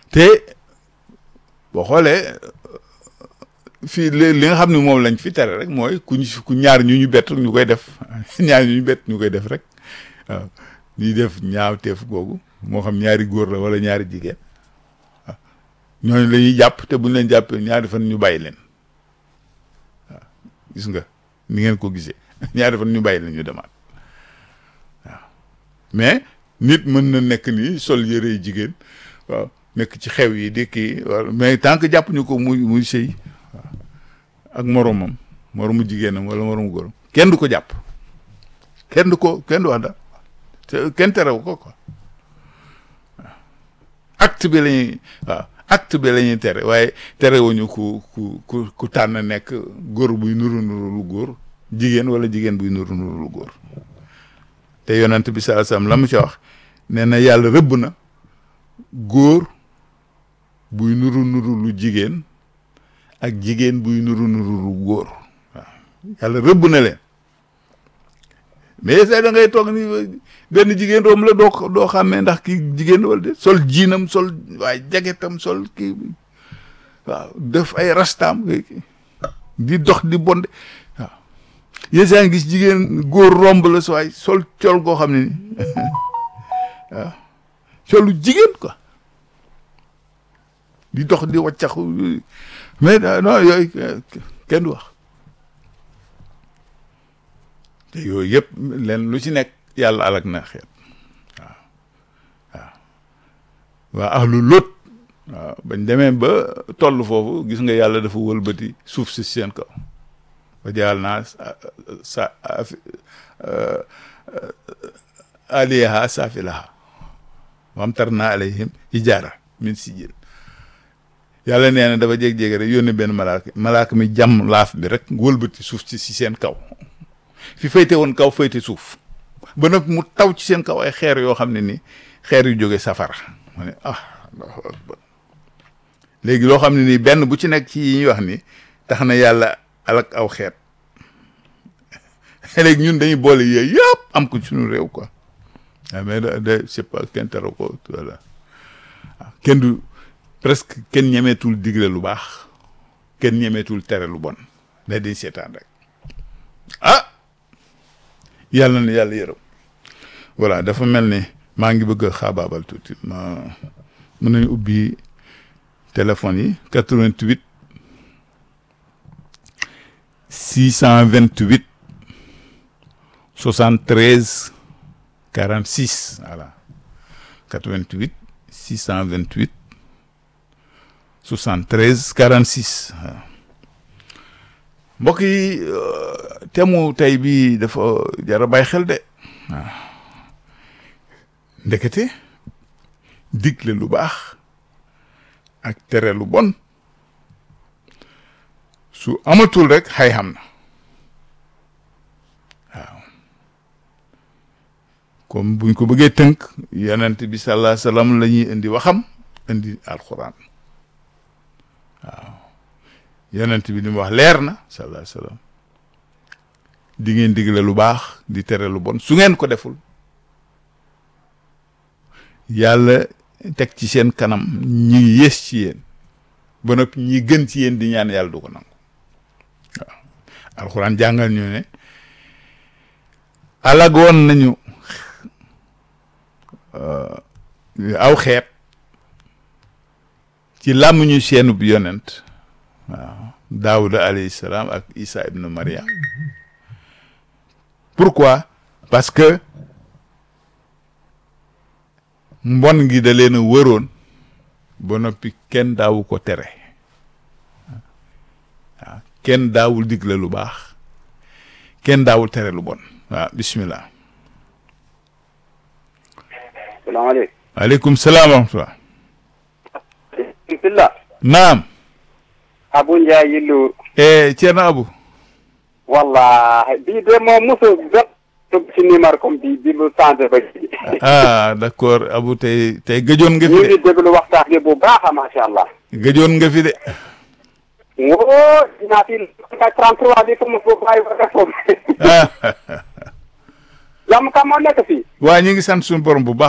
te boo xoolee fii li li nga xam ne moom lañ fi tere rek mooy ku ñu ku ñaar ñu ñu bett ñu koy def ñaar ñu ñu bett ñu koy def rek waaw ñuy def ñaawteef googu moo xam ñaari góor la wala ñaari jigéen waaw ñooñu la ñuy jàpp te buñ leen jàppee ñaari fan ñu bàyyi leen waaw gis nga ni ngeen ko gisee ñaari fan ñu bàyyi leen ñu demaat waaw mais nit mën na nekk nii sol yëre yi jigéen waaw nekk ci xew yi di kii wala mais tant que jàpp ñu ko muy muy sëy waaw ak moromam moromu jigéenam wala moromu góoram kenn du ko jàpp kenn du ko kenn du wax dara te kenn terew ko quoi waaw acte bi la ñuy waaw acte bi la ñuy tere waaye terewuñu ku ku ku ku tànn nekk góor buy nuru nuru lu góor jigéen wala jigéen buy nuru nuru lu góor te yonent bi sallallahu alayhi wasallam la mu ci wax nee na yàlla rëbb na góor buy nuru nuru lu jigéen ak jigéen buy nuru nuru lu góor waaw yàlla rëbb na leen mais say da ngay toog ni benn jigéen room la doo doo xàmmee ndax kii jigéen wala de sol jiinam sol waaye jagetam sol kii waaw def ay rastaam di dox di bonde waaw yéen saa ngi gis jigéen góor romb la so waay sol col goo xam ne ni waaw colu jigéen quoi di dox di waccaxu mais non yooyu kenn du wax te yooyu yëpp leen lu ci nekk yàlla alak na xeet waaw waaw waa ahlu Lóot waaw bañ demee ba toll foofu gis nga yàlla dafa wëlbati suuf si seen kaw ba jaal naa sa aliyaha saafilaha wam tar naa alayhim hijaara min sijil yàlla nee na dafa jég-jég rek yónni benn malaaka malaaka mi jàmm laaf bi rek wëlbati suuf si si seen kaw fi fayte woon kaw fayte suuf ba nag mu taw ci seen kaw ay xeer yoo xam ne ni xeer yu jóge safara ma ne ah allahu akbar léegi loo xam ne nii benn bu ci nekk ci yi ñuy wax ni tax na yàlla alak aw xeet léegi ñun dañuy boole yooyu yëpp am ko suñu réew quoi waaw mais de de c'est pas kenn tere ko voilà waaw kenn du presque kenn ñemeetul digle lu baax kenn ñemeetul tere lu bon da di seetaan rek ah yàlla na yàlla yërëm voilà dafa mel ni maa ngi bëgg a xaabaabal tuuti ma mën nañu ubbi téléphone yi 88 628 73 46 voilà 88 628 73 46 waaw mbokk yi temu tey bi dafa jar a bàyyi xel de waaw ndekete digle lu baax ak tere lu bon su amatul rek xay xam na waaw comme buñ ko bëggee tënk yonent bi sallallahu alayhi wasallam la ñuy indi waxam indi alxuraan waaw yonent bi li mu wax leer na sallallahu alayhi wasallam di ngeen digle lu baax di tere lu bon su ngeen ko deful yàlla teg ci seen kanam ñi yées ci yéen ba noppi ñi gën ci yéen di ñaan yàlla du ko nangu waaw alxuraan jàngal ñu ne alagoon nañu aw xeet ci làmmiñu seenub yonent waaw daawuda alayhi salaam ak isa ibnu maryam pourquoi parce que mbon gi da leen a wëroon ba noppi kenn daawu ko tere waaw kenn daawul digle lu baax kenn daawul tere lu bon waaw bismillah salaamaaleykum. waaleykum salaam wa rahmatulah. bisimilah. naam. Abu Ndiaye Yillu. eh Thierno Abu. wallahi bii de moom mosu jot ci numéro comme bii bi lu changé ba ci. ah d'accord Abu tey tey gëjoon nga fi ñu de ngi déglu waxtaan bi bu baax a macha allah. gëjoon nga fi de. woo dinaa fi 33 bi fu mu foofu bàyyi ba def foofu. ah jàmm kam moo nekk fii. waa ñu ngi sant suñu borom bu baax.